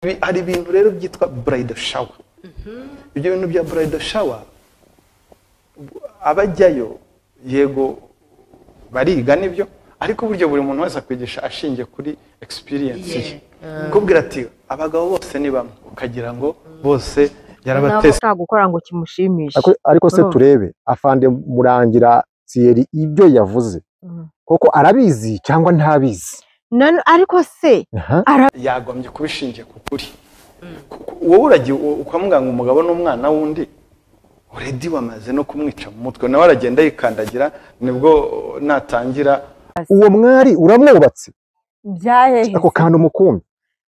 Ibi- hari ibintu rero byitwa burayidi shawa ibyo bintu bya burayidi shawa abajyayo yego bariga nibyo ariko buryo buri muntu wese akwigisha ashingiye kuri egisipiriyensi ye kubwira ati abagabo bose ni bamwe ukagira ngo bose ntabwo yarabateze utagukora ngo kimushimishe Ariko- ariko se Urumva? turebe afande murangira siyeri ibyo yavuze Mhm. koko arabizi cyangwa ntabizi None- ariko se Aha. yagombye kubishingiye ku kuri Ku- ku- wowe uragiye u- ukamubwira ngo umugabo n'umwana w'undi uredi wamaze no kumwica mu mutwe nawe aragenda yikandagira nibwo uh, natangira uwo mwari uramwubatse byaheheze ako kantu umukumbi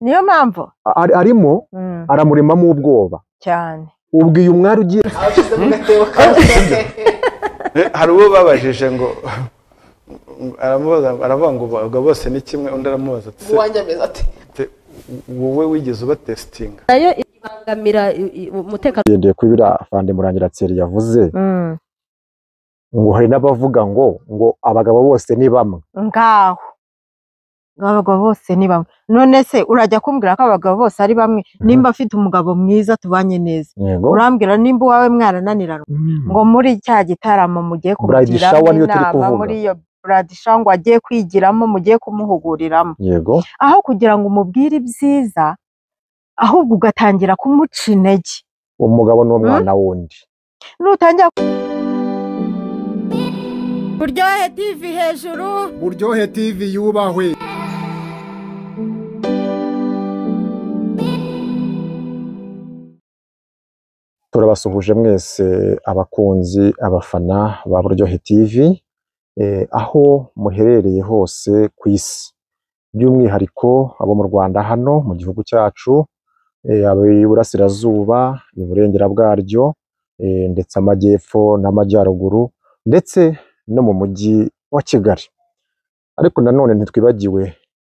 niyo mpamvu Ari- arimo Mm, aramuremamo ubwoba cyane ubwiye umwari ugiye Eh, hari uwo babajije ngo aramubaza aravuga ngo abagabo bose ni kimwe undi aramubaza ati "Se, uwanjye ameze ati te- wowe wigeze ubatesitinga nayo ibangamira i- i- umutekano agendeye kuri biriya afande murangira siyeri yavuze Mm, ngo hari n'abavuga ngo ngo abagabo bose ni bamwe ngaho abagabo bose ni bamwe none se urajya kumbwira ko abagabo bose ari bamwe nimba afite umugabo mwiza tubanye neza yego urambwira nimba uwawe mwarananirana ngo muri cya gitaramo mugiye Bride kumugiramo shower niyo turi inama kuvuga. muri iyo buradi ngo agiye kwigiramo mugiye kumuhuguriramo yego aho kugira ngo umubwire ibyiza ahubwo ugatangira kumuca intege umugabo n'umwana wundi nutangira buryohe tv hejuru buryohe tv yubahwe turabasuhuje mwese abakunzi abafana ba buryohe tv eh, aho muherereye hose ku isi by'umwihariko abo mu rwanda hano mu gihugu cyacu eh, ab'iburasirazuba iburengera bwaryo eh, ndetse amajyepfo n'amajyaruguru ndetse no mu mujyi wa kigali ariko nanone ntitwibagiwe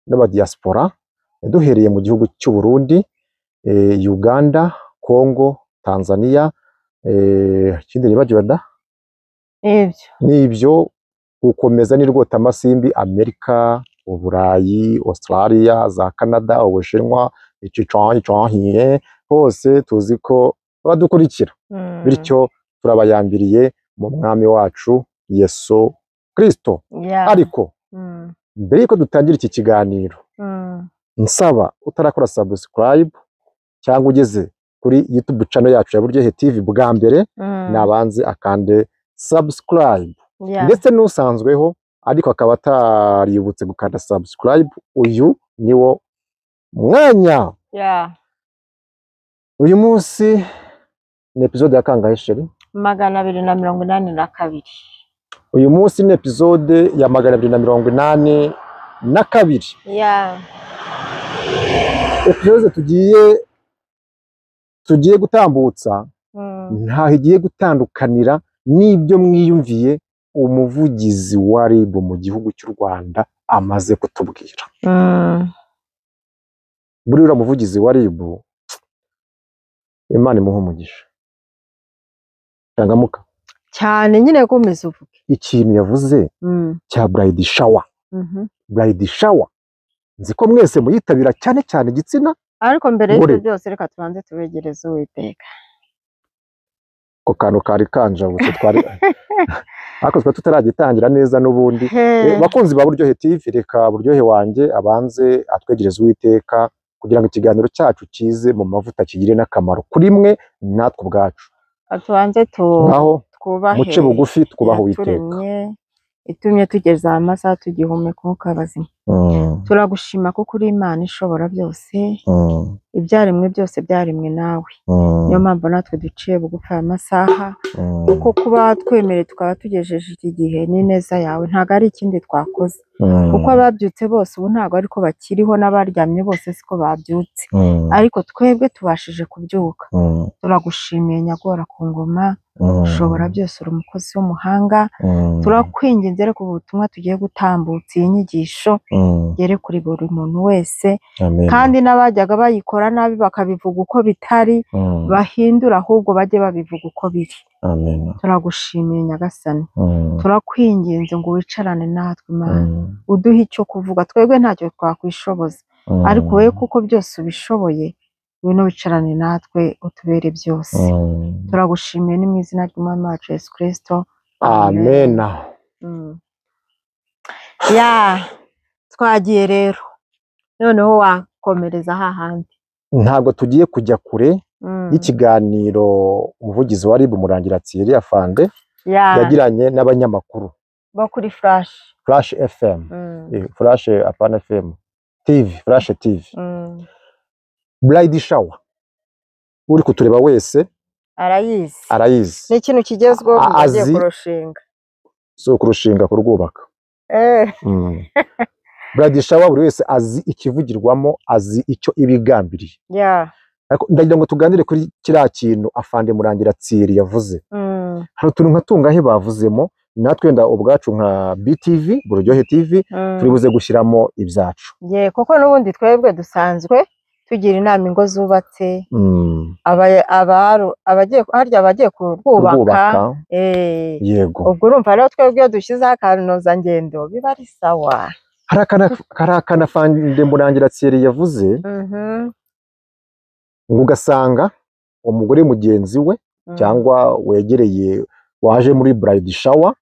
n'abadiyasipora duhereye mu gihugu cy'u Burundi eh, uganda congo tanzania eh, ikindi nibagiwe da ibyo n'ibyo gukomeza ni rwota amasimbi amerika uburayi australia za canada ubushinwa icicanhiye hose tuzi ko badukurikira Mm, bityo turabayambiriye mu mwami wacu yesu kristo yeah. ariko Mm, mbere y'uko dutangira iki kiganiro mm. nsaba utarakora subscribe cyangwa ugeze kuri youtube channel yacu ya buryohe tv bwa mbere Mm, nabanze akande subscribe yeah. ndetse n'usanzweho ariko akaba ataributse gukanda subscribe uyu ni wo mwanya Yeah. uyu munsi ni episode ya kangahe sheri magana abiri na mirongo inani na kabiri uyu munsi ni episode ya magana abiri na mirongo inani na kabiri Yeah. episode tugiye tugiye gutambutsa Mm. ntaho igiye gutandukanira n'ibyo mwiyumviye umuvugizi wa RIB mu gihugu cy'u Rwanda amaze kutubwira. Mm. Buri uriya muvugizi wa RIB, Imana imuhe umugisha. Tangamuka, cyane nyine komeza uvuge ikintu yavuze Mm, cya Bride Shower. mhm. Bride Shower, nzi ko mwese muyitabira cyane cyane igitsina, ariko mbere y'ibyo Ngore. byose reka tubanze tubegereze uwiteka ako kantu kari kanjabutse twari ariko twari tutaragitangira neza n'ubundi He. Eh, bakunzi ba buryohe tv reka buryohe wanjye abanze atwegereze uwiteka kugira ngo ikiganiro cyacu kize mu mavuta kigire n'akamaro kuri mwe natwe ubwacu tubanze tu ngaho twubahe muce bugufi twubaha uwiteka yaturemye itumye tugeze aha masaha tugihumeka umwuka bazima Mm, turagushima kuko uri imana ishobora byose mm, ibyaremwe byose byaremwe nawe mm, niyo mpamvu natwe duciye bugufi aya masaha mm, kuko kuba twemerewe tukaba tugejeje iki gihe ni neza yawe ntabwo ari ikindi twakoze mm, kuko ababyutse bose ubu ntabwo ariko bakiriho n'abaryamye bose siko babyutse mm, ariko twebwe tubashije kubyuka mm, turagushimiye nyagora ku ngoma mm, ushobora byose uri umukozi w'umuhanga mm, turakwinginze reka ubu butumwa tugiye gutambutsa iyi nyigisho mm, igere kuri buri muntu wese amen. kandi n'abajyaga bayikora nabi bakabivuga uko bitari Mm, bahindura ahubwo bajye babivuga uko biri amen. turagushimiye nyagasani Mm, turakwinginze ngo wicarane natwe imana mm, uduhe icyo kuvuga twebwe ntacyo twakwishoboza mm, ariko wowe kuko byose ubishoboye ngwino wicarane natwe utubere byose Mm. turagushimiye ni mu izina ry'umwami wacu yesu kirisito amena Mm. ya twagiye rero noneho wakomereza hahandi ntabwo tugiye kujya kure Mm. y'ikiganiro umuvugizi wa ribu murangira Thierry afande ya yagiranye n'abanyamakuru bo kuri flash flash fm Mm. eh, flash apana fm tv flash tv Mm. bride shower uri kutureba wese arayizi ni arayizi ikintu kigezweho A- agiye azi- kurushinga si ukurushinga kurwubaka Eh. Mm. bride shower buri wese azi ikivugirwamo azi icyo ibigambiriye ya ariko ndagira ngo tuganire kuri kiriya kintu afande murangira Thierry yavuze Mm. hari utuntu nka tungahe bavuzemo natwe wenda ubwacu nka BTV buryohe TV Mm. turi buze gushyiramo ibyacu Ye, kuko n'ubundi twebwe dusanzwe tugira inama ingo zubatse Mm. aba- abaru- abagiye harya abagiye kurwubaka Kubaka, eh, yego ubwo urumva rero twebwe iyo dushyizeho akanozangendo biba ari sawa hari akana- hari akana afande murangira Thierry yavuze Mhm, ngo ugasanga umugore mugenzi we mm. cyangwa wegereye waje muri bride shower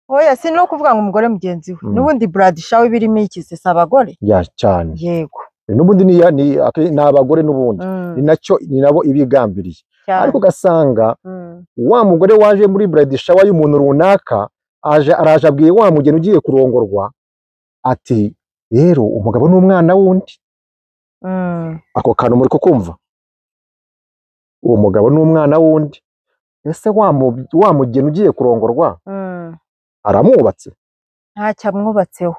oya si no kuvuga ngo umugore mugenzi we Mm. n'ubundi brad shawe birimo iki se si abagore ya cyane yego n'ubundi ni ya- ni ak- ni abagore n'ubundi Mm, ni nacyo ni nabo ibigambiriye cyane. ariko ugasanga Mm, wa mugore waje muri bride shower y'umuntu runaka aje araje abwiye wa mugeni ugiye kurongorwa ati rero umugabo n'umwana wundi mm. ako kantu muri kukumva uwo mugabo n'umwana wundi ese wa mu- wa mugeni ugiye kurongorwa Mm. aramwubatse ntacyo amwubatseho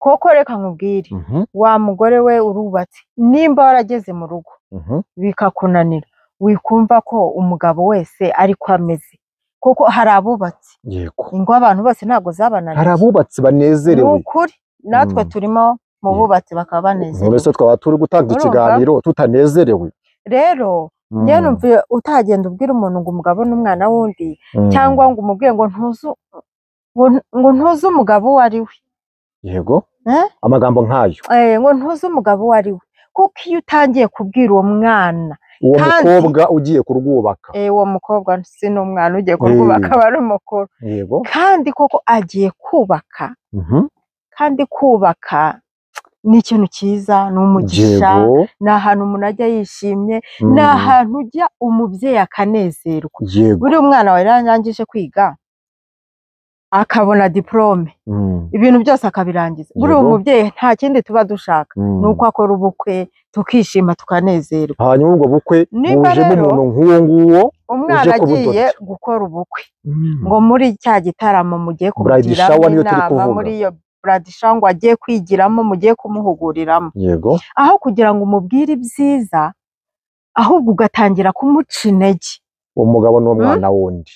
koko reka nkubwire Mhm, wa mugore we urubatse nimba warageze mu rugo mhm, bikakunanira wikumva ko umugabo wese ariko ameze kuko hari abubatse yego ingo abantu bose ntabwo hari zabananiye abubatse ni banezerewe ukuri natwe Mm. turimo mu Ye- bubatsi bakaba banezerewe mbese twaba turi gutanga Urumva? ikiganiro tutanezerewe rero Mm, njyewe numva iyo utagenda ubwira umuntu ngo umugabo n'umwana wundi mm, cyangwa ngo umubwire ngo ntuzi ngo ngo ntuzi umugabo uwo ari we yego Eh? amagambo nk'ayo Eh, ngo ntuzi umugabo uwo ari we kuko iyo utangiye kubwira uwo mwana uwo Kandi- mukobwa ugiye kurwubaka eh, uwo mukobwa si n'umwana ugiye Mm. kurwubaka aba ari umukuru yego kandi koko agiye kubaka mhm. kandi kubaka ni ikintu cyiza ni umugisha yego ni ahantu umuntu ajya yishimye mm, ni ahantu ujya umubyeyi akanezerwa yego buriya umwana wawe yarangije kwiga akabona diporome mm, ibintu byose akabirangiza buriya Yego. umubyeyi nta kindi tuba dushaka mm. ni uko akora ubukwe tukishima tukanezerwa hanyuma ubwo bukwe Niba bujemo rero- umuntu nk'uwo nguwo umwana Uje kubudoda. agiye gukora ubukwe ngo muri cya gitaramo mugiye Bride kumugiramo shower niyo turi inama kuvuga. muri iyo bride shower ngo agiye kwigiramo mugiye kumuhuguriramo yego aho kugira ngo umubwire ibyiza ahubwo ugatangira kumuca intege umugabo n'umwana wundi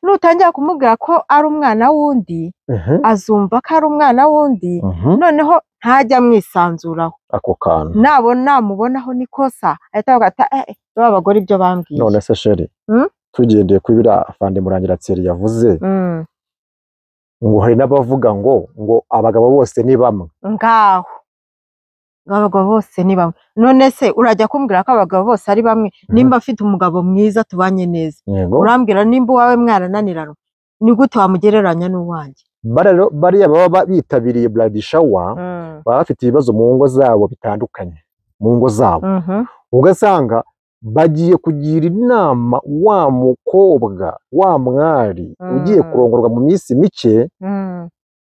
nutangira kumubwira ko ari umwana w'undi Mhm, azumva ko ari umwana w'undi mhm, noneho ntajya amwisanzuraho ako kantu nabona namubonaho n'ikosa ahita avuga ati "Eh, eh, ba bagore ibyo bambwiye none se sheri Mm? tugendeye kuri biriya afande murangira Thierry yavuze Mm, ngo hari n'abavuga ngo ngo abagabo bose ni bamwe ngaho ngo abagabo bose ni bamwe none se urajya kumbwira ko abagabo bose ari bamwe nimba afite umugabo mwiza tubanye neza yego urambwira nimba uwawe mwarananirana ni gute wamugereranya n'uwanjye barero bariya baba bitabiriye bride shower baba bafite ibibazo mu ngo zabo bitandukanye mu ngo zabo Mhm. ugasanga bagiye kugira inama wa mukobwa wa mwari Mm. ugiye kurongorwa mu minsi mike Mm.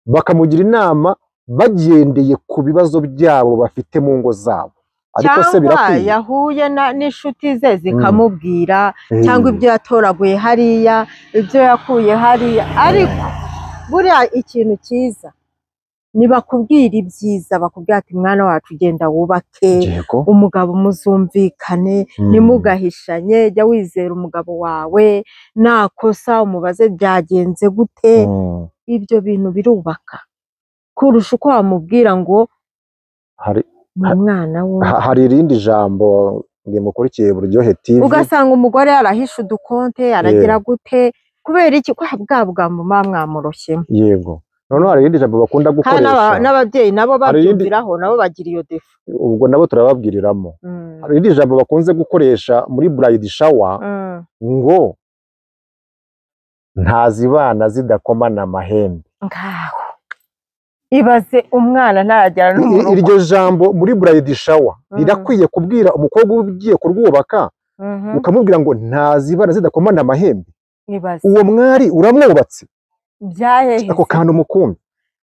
bakamugira inama bagendeye ku bibazo byabo bafite mu ngo zabo ariko se cyangwa birakwiye yahuye na- n'inshuti ze zikamubwira Eh, cyangwa ibyo yatoraguye hariya ibyo yakuye hariya ariko buriya ikintu cyiza ntibakubwira ibyiza bakubwira ati mwana wacu ugenda wubake yego umugabo muzumvikane Mm. ntimugahishanye jya wizera umugabo wawe nakosa umubaze byagenze gute Mm. ibyo bintu birubaka kurusha uko wamubwira ngo hari ni Ha- umwana we ha- hari irindi jambo rimukurikiye buryohe TV ugasanga umugore yarahishe udukonte aragira gute kubera iki ko bwa bwa mama mwamuroshyemo yego noneho hari irindi jambo bakunda kandi n'aba- gukoresha n'ababyeyi nabo Hari irindi- babyumviraho nabo bagira iyo defa ubwo nabo turababwiriramo Mm, hari irindi jambo bakunze gukoresha muri burayidi shawa mm. ngo ntazibana zidakomana amahembe ngaho ibaze umwana ntaragera no mu I- rugo iryo jambo muri burayidi shawa Mhm. rirakwiye kubwira umukobwa ugiye kurwubaka Mhm, ukamubwira ngo ntazibana zidakomana amahembe ibaze uwo mwari uramwubatse byaheheze ako kantu umukumbi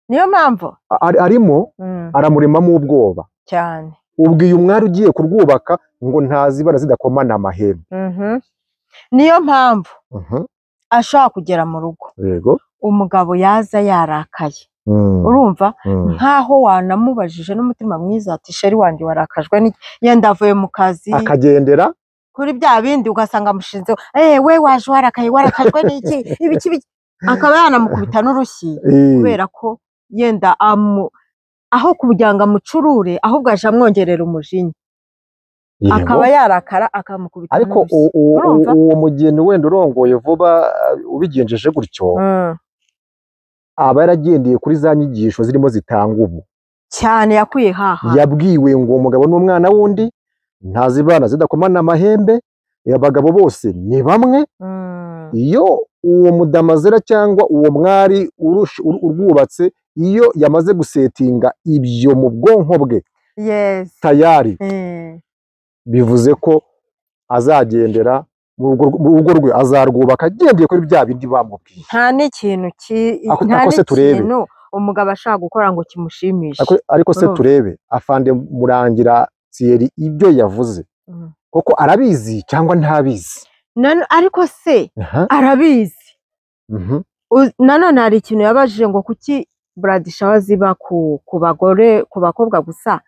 niyo mpamvu A- ari- arimo Mm, aramuremamo ubwoba cyane ubwiye umwari ugiye kurwubaka ngo ntazibana zidakomana amahembe Mhm. niyo mpamvu Mhm. ashobora kugera mu rugo yego umugabo yaza yarakaye Mm, urumva mm. nkaho wanamubajije n'umutima mwiza ati sheri wanjye warakajwe n'iki yenda avuye mu kazi akagendera kuri bya bindi ugasanga amushinzeho eh we waje warakaye warakajwe n'iki ibiki biki akaba yanamukubita n'urushyi Eh, kubera ko yenda amu aho kugira ngo amucurure ahubwo aje amwongerera umujinya yego. akaba yarakara akamukubita ariko n'urushyi u- u- u- Urumva? uwo mugeni wenda urongoye vuba uh, ubigenjeje gutyo Mm. aba yaragendeye kuri za nyigisho zirimo zitanga ubu cyane yakwiye haha yabwiwe ngo umugabo n'umwana w'undi ntazibana zidakomana amahembe abagabo bose ni bamwe Mm. iyo uwo mudamazera cyangwa uwo mwari urush- ur- urwubatse iyo yamaze gusetinga ibyo mu bwonko bwe yes tayari Eh. bivuze ko azagendera mu rugo rw- mu rugo rwe azarwubaka agendeye kuri bya bindi bamubwiye nta n'ikintu ki- Ako- nta ako se turebe. n'ikintu umugabo ashaka gukora ngo kimushimishe Ariko- ariko se Urumva. turebe afande murangira Thierry ibyo yavuze Mm. koko arabizi cyangwa ntabizi Nano- ariko se Aha, arabizi mhm. U- nanone hari ikintu yabajije ngo kuki buradishawa ziba ku, ku bagore ku bakobwa gusa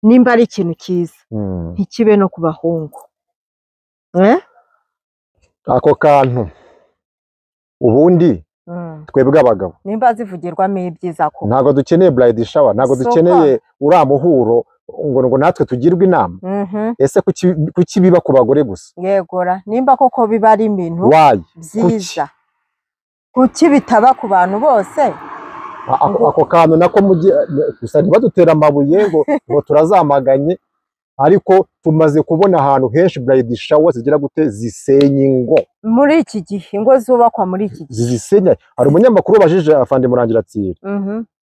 nimba ari ikintu cyiza Mm. ntikibe no ku bahungu eh? ako kantu ubundi mm. twebwe abagabo nimba zivugirwamo ibyiza ko ntabwo dukeneye burayidi shawa ntabwo Sofa. dukeneye uriya muhuro ngo ngo natwe tugirwe inama Mhm, ese kuki kuki biba ku bagore gusa yegora nimba koko biba ari ibintu wayi byiza kuki bitaba ku bantu bose A- ako ako kantu nako mujye gusa ntibadutera amabuye ngo ngo turazamaganye ariko tumaze kubona ahantu henshi burayidi shawa zigera gute zisenya ingo muri iki gihe ingo zubakwa muri iki gihe zizisenya hari umunyamakuru wabajije afande murangira Thierry Mhm,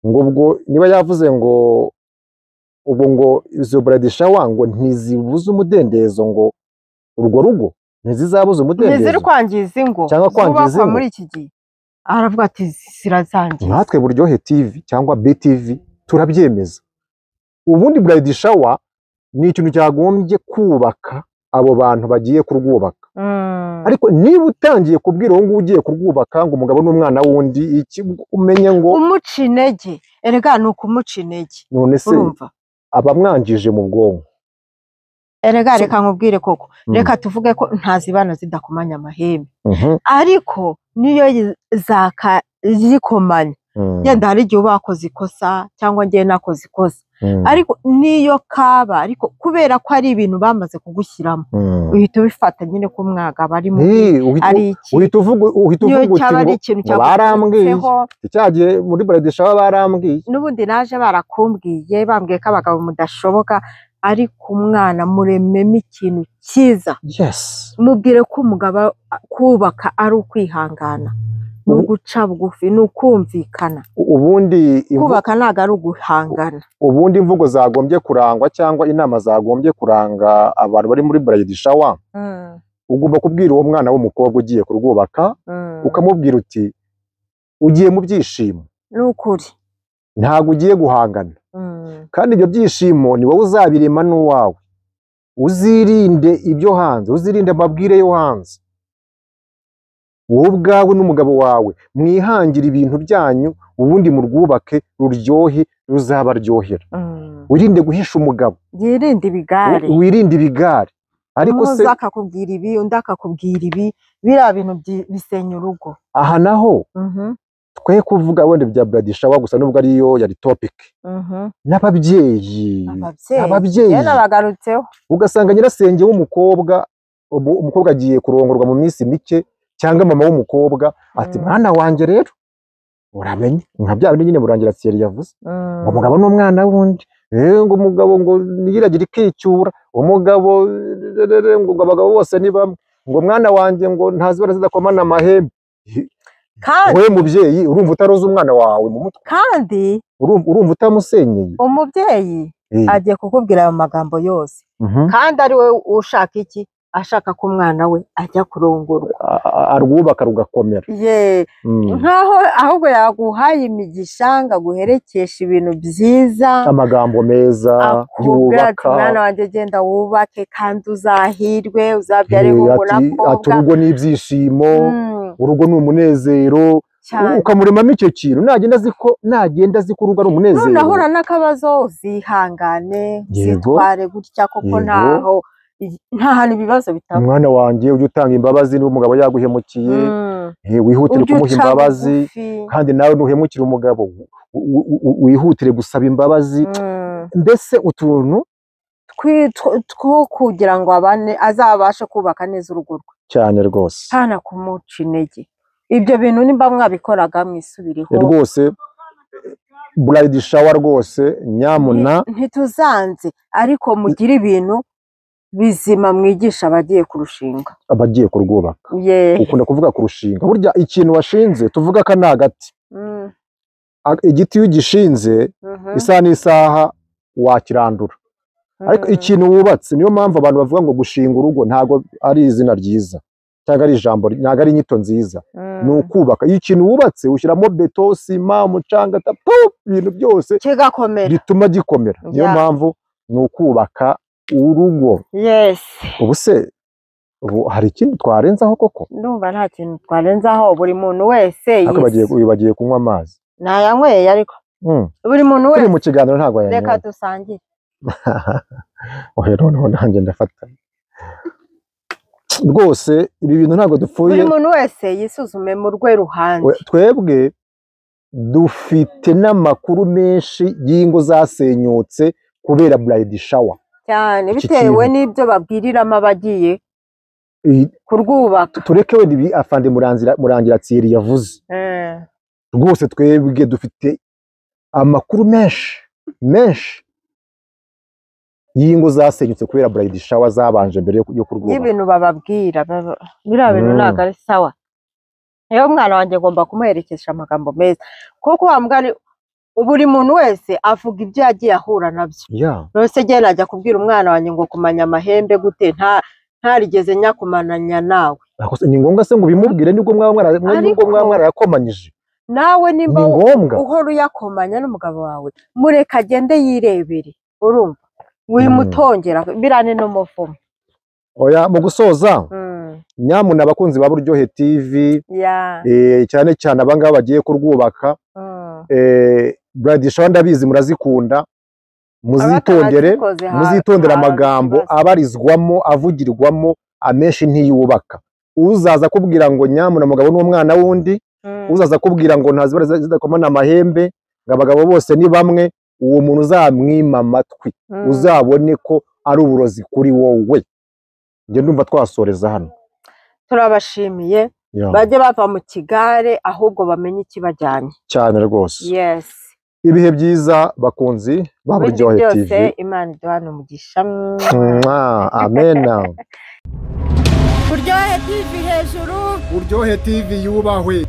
ngo ubwo niba yavuze ngo ubwo ngo izo buradishawa ngo ntizibuze umudendezo ngo urwo rugo ntizizabuze ntiziri umudendezo kwangiza ingo Cyangwa kwangiza zubakwa ingo. muri iki gihe aravuga ati zirazangiza natwe buryohe tv cyangwa btv turabyemeza ubundi buradishawa ni ikintu cyagombye kubaka abo bantu bagiye kurwubaka Mm, ariko niba utangiye kubwira uwo nguwo ugiye kurwubaka ngo umugabo n'umwana wundi iki umenye ngo umuca intege erega ni ukumuca intege none se urumva abamwangije mu bwonko erega So- reka nkubwire koko Mm. reka tuvuge ko ntazibana zidakomanya amahembe Mhm, ariko niyo yi- zaka zikomanya mhm, yenda hari igihe uba wakoze ikosa cyangwa ngewe nakoze ikosa mhm, ariko niyo kaba ariko kubera ko ari ibintu bamaze kugushyiramo mhm. uhita ubifata nyine ko umwagabo ari mubi Hey, uhita- ari iki uhita uvuga uhita niyo uvuga cyaba ari uti ikintu ngo barambwiye cyagutseho icyagiye muri buradisha baba barambwiye n'ubundi naje barakumbwiye bambwiye ko abagabo mudashoboka ariko umwana murememo ikintu cyiza yes mubwire ko umugabo a- kubaka ari ukwihangana ni Ubu- uguca bugufi ni ukumvikana U- ubundi imvu- kubaka ntabwo ari uguhangana ubundi imvugo zagombye kurangwa cyangwa inama zagombye kuranga abantu bari muri buradisha wa ugomba kubwira uwo mwana w'umukobwa ugiye kurwubaka ukamubwira uti ugiye mu byishimo ni ukuri ntabwo ugiye guhangana Mm. kandi ibyo byishimo ni wowe uzabirema n'uwawe uzirinde ibyo hanze uzirinde amabwire yo hanze wowe ubwawe n'umugabo wawe mwihangire ibintu byanyu ubundi murwubake ruryohe ruzabaryohera Mm. wirinde guhisha umugabo yirinde ibigare wi- wirinde ibigare ariko se umwe akakubwira ibi undi akakubwira ibi biriya bintu byi- bisenya urugo aha naho Mhm, twe kuvuga wenda bya buradishawa gusa nubwo ariyo yari topiki mhm. n'ababyeyi ababyeyi ababyeyi rero nabagarutseho ugasanga nyirasenge w'umukobwa ubu umukobwa agiye kurongorwa mu minsi mike cyangwa mama w'umukobwa ati Mm. mwana wanjye rero uramenye nka bya bindi nyine murangira Thierry yavuze Mm. ngo umugabo n'umwana w'undi Eh, ngo umugabo ngo yiragira ikicyura umugabo rerere, ngo abagabo bose ni bamwe ngo mwana wanjye ngo ntazibara zidakomana amahembe Kandi- wowe mubyeyi urumva utaroza umwana wawe mu mutwe kandi urumva urumva utamusenyeye umubyeyi Eh, agiye kukubwira ayo magambo yose mhm. kandi ari we ushaka iki ashaka ko umwana we ajya kurongorwa A- a- arwubaka rugakomera ye Mm. nkaho ahubwo yaguhaye imigisha ngo aguherekeshe ibintu byiza amagambo meza akubwira ati yubaka mwana wanjye genda wubake kandi uzahirwe uzabyare Eh, hungu na ati ati kobwa urugo ni ibyishimo Mm, urugo ni umunezero cyane ukamuremamo icyo kintu nagenda azi ko nagenda azi ko urugo ari umunezero nunahura n'akabazo uzihangane Yego. uzitware gutya kuko Yego. ntaho nta hantu ibibazo bitaba umwana wanjye ujye utanga imbabazi niba umugabo yaguhemukiye Mm. eh, wihutire Ujye kumuha uca imbabazi bugufi. kandi nawe ntuhemukire umugabo u- u- u- wihutire gusaba imbabazi Mm. mbese utuntu Twi- tw- two kugira ngo abane azabashe kubaka neza urugo rwe cyane rwose ntana kumuca intege ibyo bintu nimba mwabikoraga mwisubireho rwose burayidi shawa rwose nyamuna Nti- ntituzanze ariko mugire ibintu bizima mwigisha abagiye kurushinga abagiye kurwubaka ye ukunda kuvuga kurushinga burya ikintu washinze tuvuga ko ni agati Mm, A- igiti iyo ugishinze mhm, isaha n'isaha wakirandura ariko mhm. ikintu wubatse niyo mpamvu abantu bavuga ngo gushinga urugo ntabwo ari izina ryiza cyangwa ari ijambo ntabwo ari inyito nziza Mm. ni ukubaka iyo ikintu wubatse ushyiramo beto sima umucanga ta- pu, ibintu byose kigakomera bituma gikomera niyo Yeah. mpamvu ni ukubaka urugo yes ubu se ubu hari ikindi twarenzaho koko ndumva nta kintu twarenzaho buri muntu wese ariko bagiye yise. uyu bagiye kunywa amazi nayanyweye ariko Mm. buri muntu turi wese mu kiganiro ntabwo reka yanyoye dusangire ohe noneho nanjye ndafata rwose ibi bintu ntabwo dupfuye buri muntu wese yisuzume mu rwe ruhande We- twebwe dufite n'amakuru menshi y'ingo zasenyutse kubera burayidi shawa cyane iki bitewe kintu. n'ibyo babwiriramo abagiye Iyi- kurwubaka tureke wenda ibi afande murangira murangira tsiri yavuze Eh, rwose twebwe dufite amakuru menshi menshi y'ingo zasenyutse kubera burayidi shawa zabanje mbere yo- yo kurwubaka y'ibintu bababwira baba- biriya bintu Mm. ntabwo ari sawa rero umwana wanjye ngomba kumuherekesha amagambo meza kuko wa mugani buri muntu wese avuga ibyo yagiye ahura nabyo ya rwose njyewe najya kubwira umwana wanjye ngo kumanya amahembe gute nta ntarigeze nyakumananya nawe Ako- ni ngombwa se ngo ubimubwire nibwo mwaba mwara- mwa- nibwo mwaba Ariko- mwarayakomanyije nawe ni nimba ngombwa uhora uyakomanya n'umugabo wawe mureka agende yirebere urumva wimutongera birane n'umuvumo oya mu gusoza Mm, nyamuna abakunzi ba buryohe tv yeah, eh, cyane cyane abangaba bagiye kurwubaka mm. eh, burayidi shawa ndabizi murazikunda muzitondere Abatazikoze ha- muzitondere haba amagambo ikibazo. abarizwamo avugirwamo amenshi ntiyubaka uzaza akubwira ngo nyamuna umugabo n'umwana wundi Mm. uzaza akubwira ngo ntazibara zidakomana amahembe ngo abagabo bose ni bamwe uwo muntu uzamwima amatwi Mm. uzabone ko ari uburozi kuri wowe njye ndumva twasoreza hano turabashimiye Ya, bajye bava mu kigare ahubwo bamenye ikibajyanye cyane rwose yes ibihe byiza bakunzi ba ibindi buryohe tv byose imana iduhane umugisha Mwa, amena kuryohe tv hejuru uryohe tv yubahwe